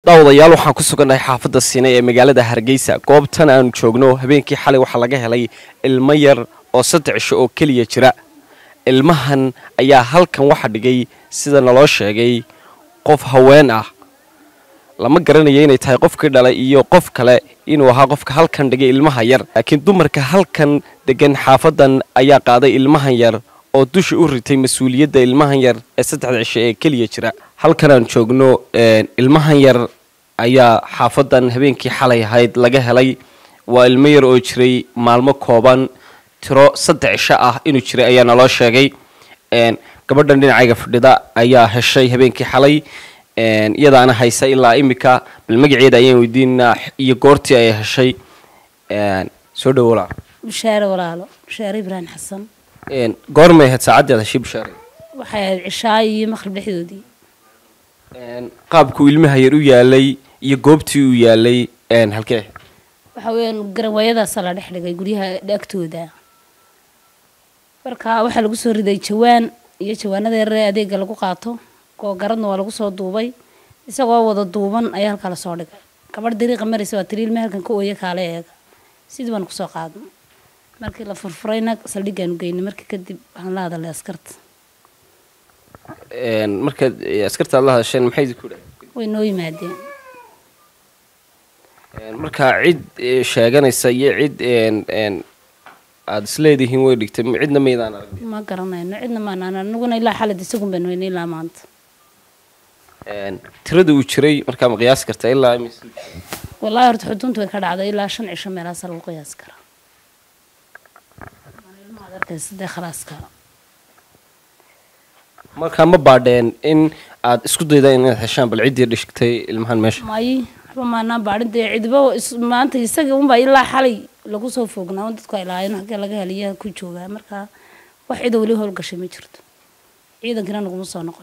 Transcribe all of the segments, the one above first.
daawadayaal waxaan ku sugannahay xaafadda siine ee magaalada hargeysa goobtan aanu joogno habeenkii xalay waxaa laga helay ilmo yar oo saddex cisho oo keliya jira ilmahan ayaa halkan waxa dhigay sida naloo sheegay qof haween ah lama garanayo inay tahay qofkii dhalay iyo qof kale inuu ahaa qofka halkan dhigay ilmaha yar laakiin dumarka halkan degan xaafadan ayaa qaaday ilmahan yar oo dusha u ritay mas-uuliyadda ilmahan yar ee saddexda cisho ee keliya jira halkan aan joogno ilmahan yar ayaa xaafadan habeenkii xalay ahayd laga helay waa ilmo yar oo jiray maalmo kooban tiro saddex cisho ah inuu jiray ayaa naloo sheegay gabadhan dhinacayga fadhida ayaa heshay habeenkii xalay iyadaana haysa ilaa imika bal magaceeda ayaan weydiinaa iyo goortii ay heshay soo dhawolaa bushaare walaalo bushaare ibraahim xasan goormay ahayd saacaddeed heshay bushaare waxay ahayd cishaay iyo maqrib dhexdoodii qaabkuu ilmaha yar u yaalay iyo goobtii uu yaalay halkee waxa weeyaan garanwaayadaasa la dhex dhigay guryaha agtooda marka waxaa lagu soo riday jawaan iyo jawaanada yaree adeega lagu qaato googaradna waa lagu soo duubay isagoo wada duuban ayaa halkaa lasoo dhigay gabadh dariiqa maraysa waa tiri ilma halkan ka ooya kaale eega sidii baan kusoo qaadnay markii la furfurayna saldhiggaanu geynay markii kadib waxaan la hadalay askarta markaad askarta aad la hadasheen maxay idinku dhahay way noo yimaadeen marka cid sheeganaysa iyo cid aada isleedihiin way dhigtay cidna maydaan arag ma garanayno cidna maanaan anaguna ilaa xalad isagun baan weynay ilaa maanta tirada uu jiray markaa ma qiyaasi kartaa ilaa imise wallaahi horta xuduntu way ka dhacday ilaa shan cisho meelahaasa lagu qiyaasi karaa ilmaad arkaysa dee khalaaska markaa ma baadheen in aad isku daydaan inaad heshaan bal ciddii dhigtay ilmahan meesha may waxba maanaa baadhin dee cidba maanta isaga unbaa ilaa xalay lagu soo foognaa un dadku ay lahaayeen halkee laga heliyaa ku joogaa markaa wax cida weli howlgashay ma jirto ciidankina naguma soo noqon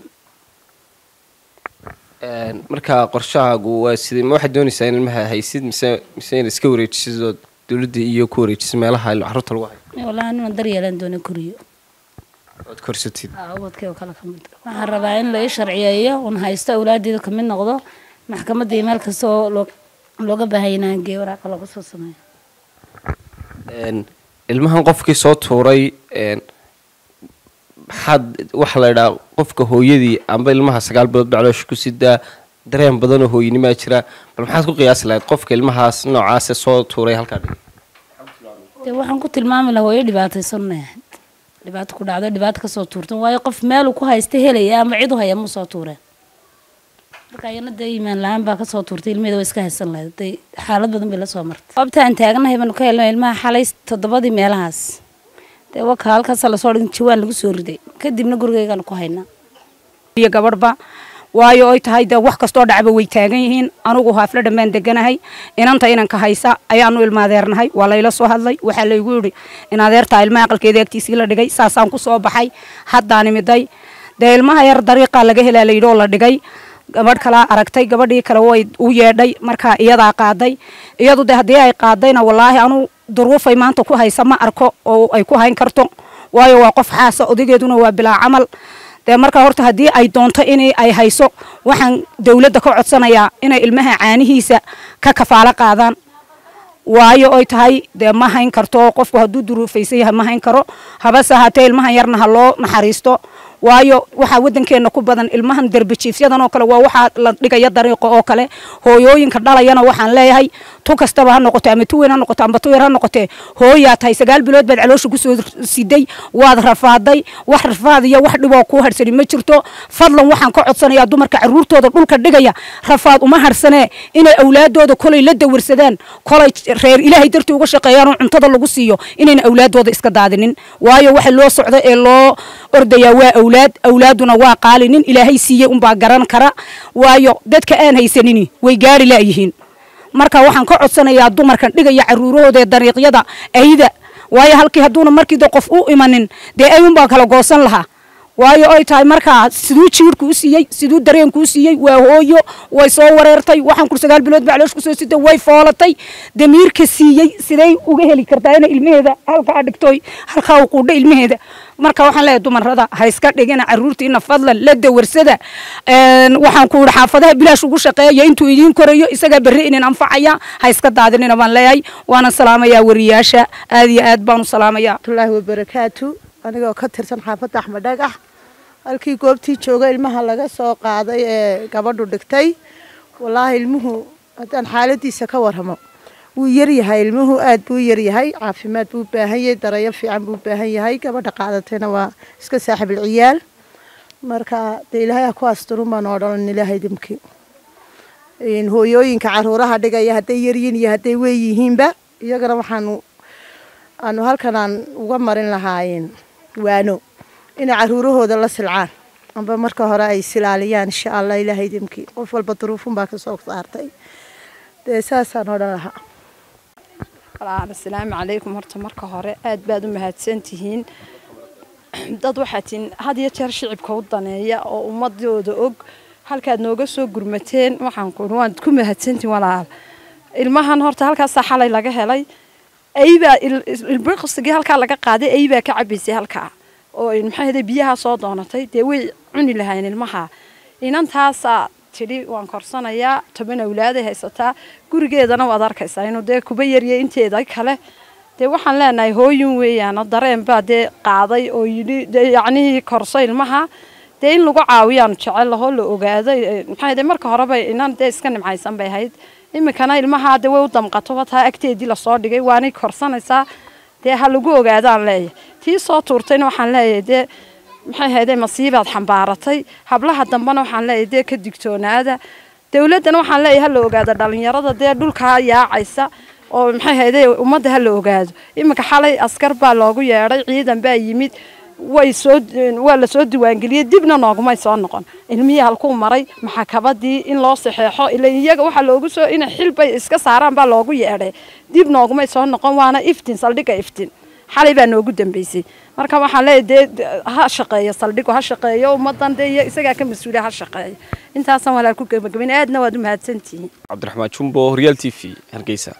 markaa qorshahaagu waa sidee ma waxaad doonaysaa in ilmaha haysid mise mise inaad iska wareejisid oo dowladda iyo ku wareejisid meelaha carruurta lagu hayo wallaahi nuna daryeelaan doona koriyo oad korsatid ubadkii oo kale ka mid waxaan rabaa in la ii sharciyeeyo un haysto awlaadeeda ka mid noqdo maxkamadda iyo meel kasta oo loo looga baahaya inaan geeyo waraaqa looga soo sameeyo ilmahan qofkii soo tuuray maxaad waxaa la idhaha qofka hooyadii amba ilmaha sagaal bilood bacloosha ku sidaa dareen badan oo hooyinimaa jira bal maxaad ku qiyaasi lahayd qofka ilmahaas noocaase soo tuuray halkaa dhigay dee waxaan ku tilmaami lahaa hooyo dhibaataysanay ahayd dhibaato ku dhacdo dhibaato kasoo tuurtan waayo qof meel uu ku haysta helaya ama cid u haya muu soo tuureen marka iyana dee iimaan la-aan baa kasoo tuurtay ilmaheeda waa iska haysan lahayd day xaalad badan bay la soo martay goobta aan taagnahay baanu ka helnay ilmaha xalay toddobadii meelahaas dee waka halkaasa lasoo dhigin jawaan lagu soo riday kadibna gurigaygaanu ku haynaa iyo gabadhba waayo oy tahay dee wax kastoo dhacba way taagan yihiin anugu haafla dhammaan deganahay inanta inanka haysa ayaanu ilmaadeernahay waa layla soo hadlay waxaa laygu yidhi in adeertaa ilmaha aqalkeeda agtiisii la dhigay saasaan ku soo baxay haddaan imiday dee ilmaha yar dariiqaa laga helaa layidhi oo la dhigay gabadh kalaa aragtay gabadhii kale way u yeedhay markaa iyadaa qaaday iyadu de haddii ay qaadayna wallaahi anuu duruufay maanta ku haysa ma arko oo ay ku hayn karto waayo waa qof xaasa odageeduna waa bilaa camal dee markaa horta haddii ay doonto in ay hayso waxaan dawladda ka codsanayaa inay ilmaha caanihiisa ka kafaalo qaadaan waayo oy tahay dee ma hayn karto qofku hadduu duruufaysan yahay ma hayn karo habase haatee ilmahan yarna ha loo naxariisto waayo waxaa waddankeena ku badan ilmahan derbijiifyadan oo kale waa waxaa la dhigaya dariiqo oo kale hooyooyinka dhalayana waxaan leeyahay tu kastaba ha noqote ama tu weyn ha noqote amba tu yar ha noqotee hooyaa tahay sagaal bilood baad caloosha kusoo siday waad rafaaday wax rafaad iyo wax dhiboo kuu harsani ma jirto fadlan waxaan ka codsanayaa dumarka caruurtooda dhulka dhigaya rafaad uma harsanee inay awlaadooda kolay la dawarsadaan kolay reer ilaahay dartii uga shaqeeyaan oo cuntada lagu siiyo inayna awlaadooda iska daadinin waayo waxa loo socdo ee loo ordayaa waa awlaad awlaaduna waa qaali nin ilaahay siiyey unbaa garan kara waayo dadka aan haysanini way gaari laayihiin marka waxaan ka codsanayaa dumarkan dhigaya caruurahooda ee dariiqyada ayda waayo halkii hadduuna markiida qof u imanin dee ayunbaa kala goosan lahaa waayo ay tahay markaa siduu jiirhku u siiyey siduu dareenku u siiyey waa hooyo way soo wareertay waxaan kur sagaal bilood bacloosh kusoo sitay way foolatay damiirka siiyey siday uga heli kartaa inay ilmaheeda halkaa dhigtoy halkaa u quudho ilmaheeda marka waxaan leeyahay dumarada ha iska dhigina caruurtiina fadlan la dawarsada waxaan ku yidhi xaafadaha bilaash ugu shaqeeya intuu idiin korayo isagaa berri inin anfacaya ha iska daadinina baan leeyahay waana salaamayaa wariyaasha aad iyo aad baan u salaamayaa waraxmatullaahi wabarakaatu anigoo ka tirsan xaafadda axmed dhagax halkii goobtii jooga ilmaha laga soo qaaday ee gabadhu dhigtay wallaahi ilmuhu haddaan xaaladiisa ka warramo wuu yaryahay ilmuhu aad buu yaryahay caafimaad buu baahan yahay darayo fiican buu baahan yahay gabadha qaadatayna waa iska saaxibil ciyaal marka dee ilaahay ha ku asturun baan oo dhalan ilaahay dimkii hooyooyinka caruuraha dhigaya hadday yaryihiin iyo hadday weeyihiinba iyagana waxaanu aanu halkan aan uga marin lahaayeen waano inay caruurahooda la silcaan amba marka hore ay silaaliyaan insha allah ilaahay dimkii qof walba duruufun baa kasoo saartay dee saasaan odhan lahaa walaal asalaamu calaykum horta marka hore aad baad u mahadsantihiin dad waxaa tihiin had iyo jeer shicibka u daneeya oo ummadooda og halkaad nooga soo gurmateen waxaan ku waan ku mahadsantihiin walaal ilmahan horta halkaasaa xalay laga helay aybaa ilbiqsigii halkaa laga qaaday aybaa ka cabaysay halkaa oo maxay ahday biyaha soo doonatay dee way cuni lahayn ilmaha inantaasaa tidhi waan korsanayaa toban awlaaday haysataa gurigeedana waad arkaysaa inuu dee kuba yarya inteeda kale dee waxaan leenahay hooyin weeyaan dareen baa dee qaaday oo yidhi dee yacnihii korso ilmaha dee in lagu caawiyaanu jecel lahoo la ogaaday maxay ahday marka horeba inan dee iska nimcaysan bay ahayd iminkana ilmaha dee way u damqato wataa agteedii lasoo dhigay waanay korsanaysaa dee ha lagu ogaadaan leeyahay tii soo tuurtayna waxaan leeyahay dee maxay hayday masiibaad xambaaratay hablaha dambena waxaan leeyahay dee ka digtoonaada dowladdana waxaan leeyahay ha la ogaado dhalinyarada dee dhulkaa yaacaysa oo maxay hayday ummadda ha la ogaado iminka xalay askar baa loogu yeedhay ciidan baa yimid way soo waa la soo diiwaangeliyey dibna noogumay soo noqon ilmihii halkuu maray maxakabadii in loo saxeexo ila iyaga waxaa loogu soo inay xilbay iska saaraan baa loogu yeedhay dib noogumay soo noqon waana iftin saldhigga iftin xalay baa noogu dambeysay marka waxaan leeyahay dee ha shaqeeyo saldhigu ha shaqeeyo ummadan dee isagaa ka mas-uuliya ha shaqeeyo intaasaan walaal ku gebagabayn aadna waad u mahadsantihiin cabdiraxmaan jumbo horyaal t v hargeysa